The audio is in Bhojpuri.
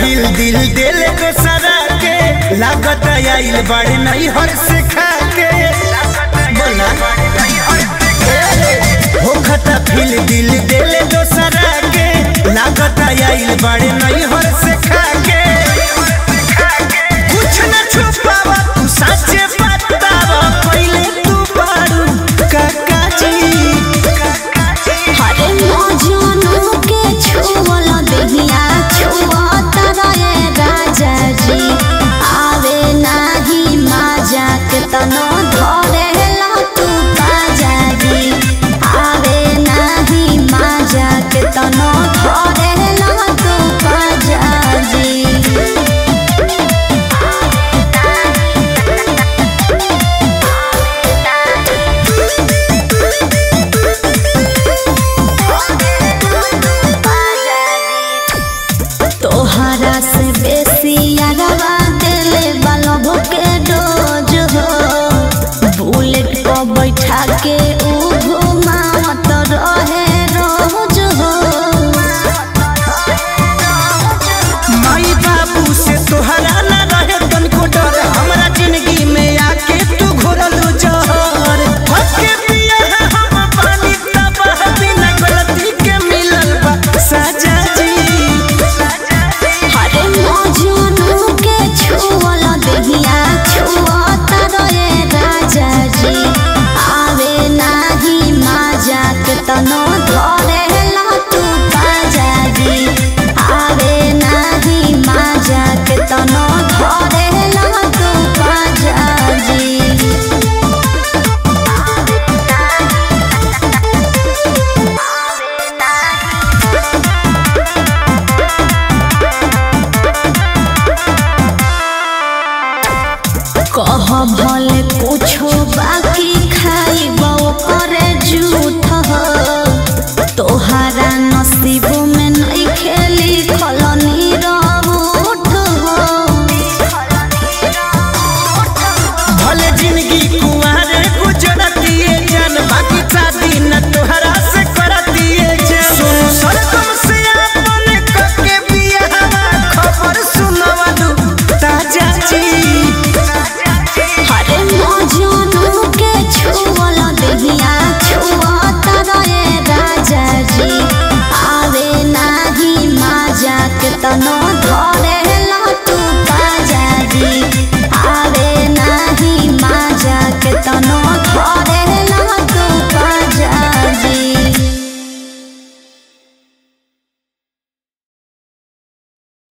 फील दिल दिल को सरा के लागत आइल बड़े नहीं हर से खा के बोला हो खता फील दिल दिल को सरा के लागत आइल बड़े नहीं हर से खा के कुछ न छुपावा तू सच्चे बतावा पहले तू बारू काका जी हरे मौजूद के छुअल देहिया छुअत रहे राजा जी आवे नाही माजा के तनो धरे ला तू बाजा जी आवे नाही माजा के तनो धरे ला तू बाजा जी तोहरा से बेसी अरवा दिले बालों के डोज हो बुलेट को बैठा के